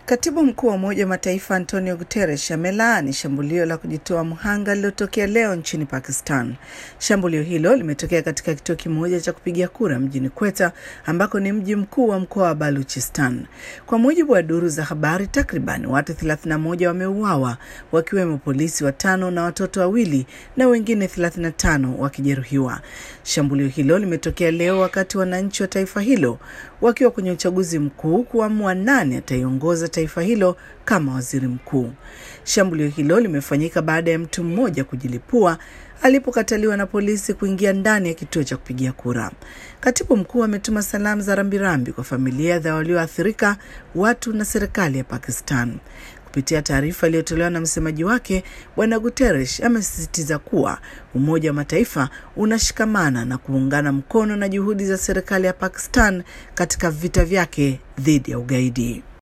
Katibu mkuu wa Umoja wa Mataifa Antonio Guterres amelaani shambulio la kujitoa mhanga lililotokea leo nchini Pakistan. Shambulio hilo limetokea katika kituo kimoja cha kupigia kura mjini Quetta, ambako ni mji mkuu wa mkoa wa Baluchistan. Kwa mujibu wa duru za habari, takriban watu 31 wameuawa, wakiwemo polisi watano na watoto wawili na wengine 35 wakijeruhiwa. Shambulio hilo limetokea leo wakati wananchi wa taifa hilo wakiwa kwenye uchaguzi mkuu kuamua nani ataiongoza taifa hilo kama waziri mkuu. Shambulio hilo limefanyika baada ya mtu mmoja kujilipua alipokataliwa na polisi kuingia ndani ya kituo cha kupigia kura. Katibu mkuu ametuma salamu za rambirambi kwa familia za walioathirika, watu na serikali ya Pakistan. Kupitia taarifa iliyotolewa na msemaji wake, Bwana Guterres amesisitiza kuwa Umoja wa Mataifa unashikamana na kuungana mkono na juhudi za serikali ya Pakistan katika vita vyake dhidi ya ugaidi.